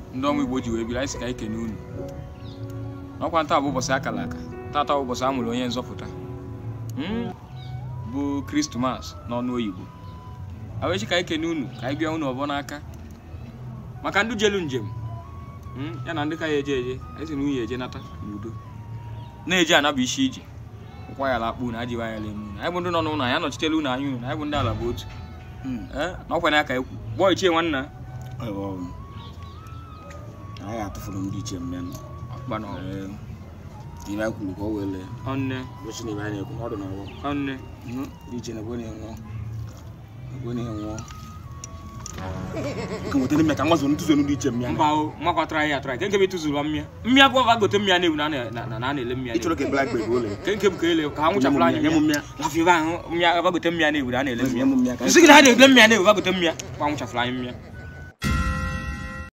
ndị ọnwa igbo ji wee biri anyị si ka anyị kene unu n'ọkwa ntaa bụ ụbọchị akara aka tata bụ ụbọchị a mụrụ onye nzọpụta Mm, bụ krismas n'ọnụ oyibo awechi ka anyị kene unu ka anyị bịa unu ọbọ n'aka maka ndị jelu njem mm, ya na ndị ka ya eje eje anyị si na unye eje nata n'udo na-eje anabụ isi iji ụkwa ya lakpu na ajiwa ya lemu unu anyị bụ ndị nọ n'ụlọ anyị anọchitela unu anya unu anyị bụ ndị ala bụ otu Eh, na ọkwa ya ka ekwu gbọọ ichie nwanna anyị atụfuru ndị iche mmenụ ọkpa na ibe anyị kwuru ka o wele ọnne ụbọchị na ibe anyị na-ekwu ọdụ na ọgbọ ọnne ndị iche na-egwe na-enwụọ egwe na-enwụọ ka nwetara mmịa ka nwa zụrụ ntụzụ ndị iche mmịa mba o makwatara ya atara nke nke bụ ịtụzuru mmịa mmịa gwa gote mmịa na-ewu na a na- na na a na-ele mmịa ịchọrọ ka black bird ole nke nke bụ ka ele ka ha nwụchapụrụ anya nye m mmịa lafiba ahụ mmịa bagote mmịa na-ewu na a na-ele nye mmịa m mmịa ka nsị gị na a na-ele mmịa na-ewu bagote mmịa kwa nwụchapụrụ anyị mmịa